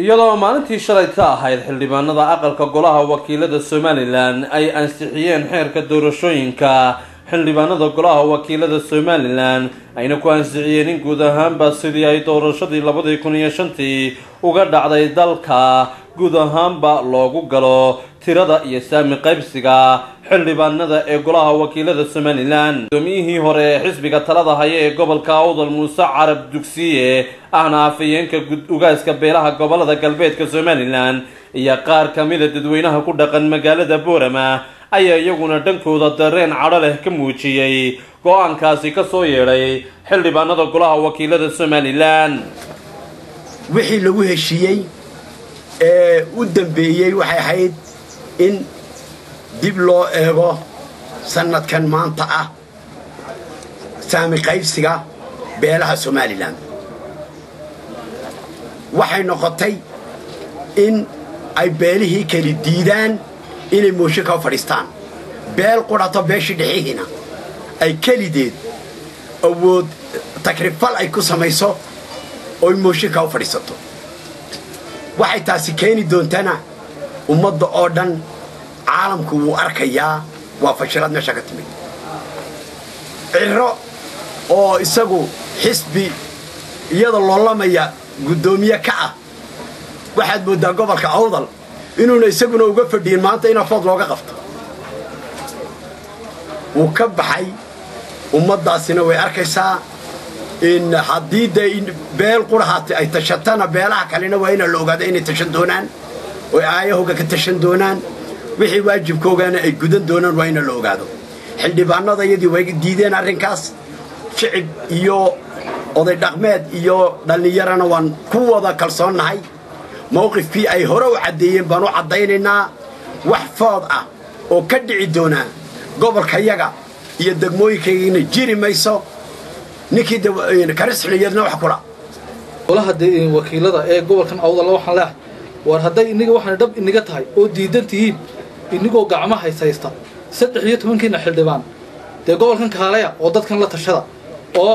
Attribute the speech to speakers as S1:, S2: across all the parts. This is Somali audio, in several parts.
S1: iyadoo maalintii shalay ka ahayd xildhibaanada aqalka golaha wakiilada somalilan ay ansixiyeen xeerka doorashooyinka xildhibaanada golaha wakiilada somalilan ayna ku ansixiyeen in guud ahaanba sidii ay doorashadii labadii kun iyo shantii uga dhacday dalka guud ahaanba loogu galo tirada iyo saami qaybsiga xildhibaanada ee golaha wakiilada somalilan gudoomiyihii hore ee xisbiga talada haya ee gobolka awdal muuse carab dugsiye ahna afayeenka ugaaska beelaha gobolada galbeedka somalilan iyo qaar kamida dadweynaha ku dhaqan magaalada boorama ayaa iyaguna dhankooda dareen cadho leh ka muujiyey go-aankaasi kasoo yeedhay xildhibaanada golaha wakiilada somalilan
S2: wixii lagu heshiiyey ee u dambeeyey waxay ahayd in dib loo eego sannadkan maanta ah saami qaybsiga beelaha somalilan waxay noqotay in ay beelihii keli diidaan inay mooshinka u fadhiistaan beel qudhato beeshii dhixihiina ay kelideed awood takrifal ay ku samayso oy mooshinka u fadhiisato waxay taasi keeni doontana ummadda oo dhan caalamku wuu arkayaa waa fashilad meesha ka timid ciro oo isagu xisbi iyada loolamaya guddoomiye ka ah waxaad mooddaa gobolka awdal inuuna isaguna uga fadhiyin maanta in afood looga qabto wuu ka baxay ummaddaasina way arkaysaa in haddii dee beel qurahaati ay tashatana beelaha kalena waa inaa la ogaada inay tashan doonaan oy aayahooga ka tashan doonaan wixii waajibkoogana ay gudan doonaan waa ina la ogaado xildhibaanada iyadii way diideen arrinkaas shicib iyo oday dhaqmeed iyo dhallinyarana waan ku wada kalsoonnahay mawqifkii ay hore u caddeeyeen baan u caddaynaynaa wax food ah oo ka dhici doonaa gobolkayaga iyo degmooyinkayagana jiri mayso ninkii karisxiliyadna wax kula
S3: golaha wakiilada ee gobolkan awdalla waxaan leehay war hadday inniga waxaana dhab iniga tahay oo diidan tihiin inigoo gacmo haysaysta saddex iyo tobankiina xildhibaan dee gobolkan kaalaya oo dadkan la tashada oo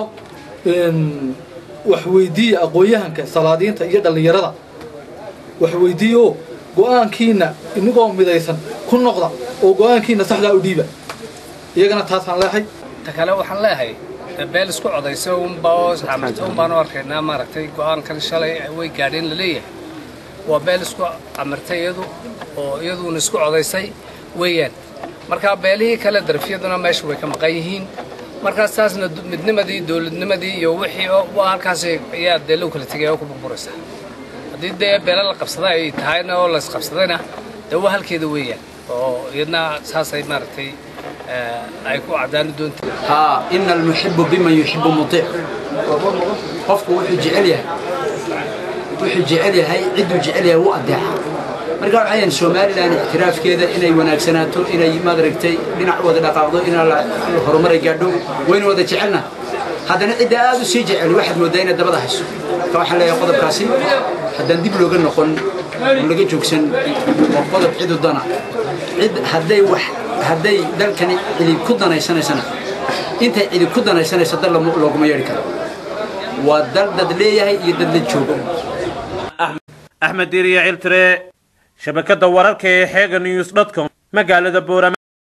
S3: waxweydiiya aqoon-yahanka salaadiinta iyo dhallinyarada waxweydiiyo go'aankiina inigoo midaysan ku noqda oo go'aankiina saxdaa u dhiiba iyagana taasaan leehay
S4: ta kale waxaan leehay beel isku codaysa unbaa amarta un baan u arkaynaa maaragtay go'aankan shalay way gaadheen laleeyahay waa beel isku amartay iyadu oo iyaduuna isku codaysay weeyaan markaa beelihii kale darafyaduna meesha way ka maqan yihiin markaas taasna midnimadii dowladnimadii iyo wixii waa halkaas ayaa dee loo kala tegaya oo ku burburaysa haddii dee beela la qabsada ay tahayna oo la isqabsadayna dee waa halkeeda weeyaan oo iyadna saasay maaragtay ay ku caddaani doonta
S5: haa ina almuxibu biman yuxibu muiic qofku wuxuu jecel yahay wuxuu jecel yahay cidduu jecel yahay wuu adeeca marka waxayan somalilan ictiraafkeeda inay wanaagsanaato inay maaragtay dhinac wada dhaqaaqdo inaa horumaray gaadho waynu wada jecelna haddana cidda aad u sii jecel waxaad mooddaa inaad dabada hayso marka waxaan leeyahay qodobkaasi haddaan dib looga noqon oo laga joogsan waa qodob cidu dana cid hadday wax hadday dalkani cidib ku danaysanaysana intay cidib ku danaysanaysa dal looguma yeedhi karo waa dal dad leeyahay iyo dad la joogo
S1: axmed diiriya ciltire shabakada wararka ee xeega news dotcom magaalada boorama